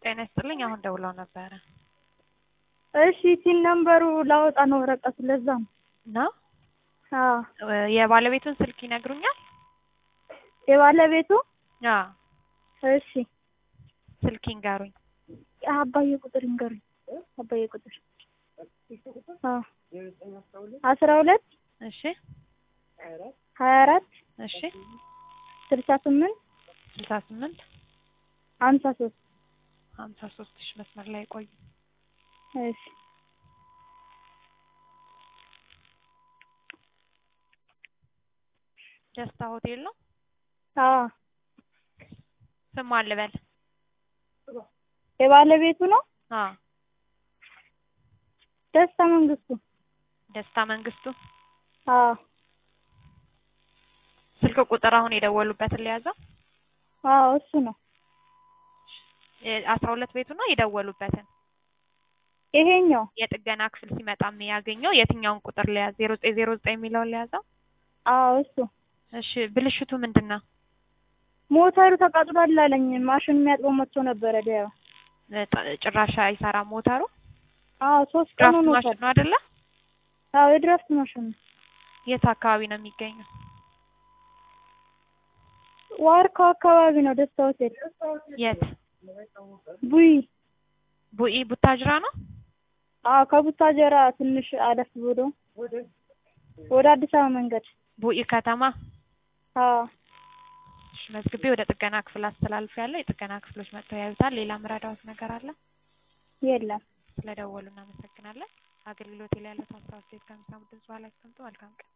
ጤና ይስጥልኝ። አሁን ደውለው ነበረ እሺ ሲል ነምበሩ ላወጣ ነው ወረቀቱ ለዛ ነው። ነው አዎ የባለቤቱን ስልክ ይነግሩኛል? የባለቤቱ አዎ እሺ ስልክ ይንገሩኝ። አባዬ ቁጥር ይንገሩኝ። አባዬ ቁጥር አዎ አስራ ሁለት እሺ ሀያ አራት እሺ ስልሳ ስምንት ስልሳ ስምንት ሀምሳ ሶስት ሀምሳ ሶስት ሺ መስመር ላይ ቆዩ። እሺ ደስታ ሆቴል ነው። አዎ ስም አልበል። የባለቤቱ ነው አዎ ደስታ መንግስቱ። ደስታ መንግስቱ። አዎ ስልክ ቁጥር አሁን የደወሉበትን ሊያዘው አዎ እሱ ነው። አስራ ሁለት ቤቱ ነው የደወሉበትን ይሄኛው የጥገና ክፍል ሲመጣ የሚያገኘው የትኛውን ቁጥር ሊያዝ? ዜሮ ዘጠኝ ዜሮ ዘጠኝ የሚለውን ሊያዘው። አዎ እሱ እሺ ብልሽቱ ምንድን ነው? ሞተሩ ተቃጥሏል አለኝ። ማሽን የሚያጥበው መጥቶ ነበረ ዲያ ጥ- ጭራሽ አይሰራም ሞተሩ። አዎ ሶስት ቀን ድራፍት ሆኖታል። ማሽን ነው አይደለ? አዎ የድራፍት ማሽን ነው። የት አካባቢ ነው የሚገኘው? ዋርካው አካባቢ ነው ደስታ ሆቴል። የት? ቡይ ቡኢ ቡታጅራ ነው። አዎ ከቡታጀራ ትንሽ አለፍ ብሎ ወደ አዲስ አበባ መንገድ። ቡኢ ከተማ። አዎ እሺ መዝግቤ ወደ ጥገና ክፍል አስተላልፍ ያለው የጥገና ክፍሎች መጥተው ያዩታል። ሌላ ምረዳዎት ነገር አለ? የለም። ስለደወሉ እናመሰግናለን። አገልግሎት ላይ ያለው ሀሳብ አስተያየት ከሚሰሙ ድምጽ በኋላ ያስቀምጡ። መልካም ቀን።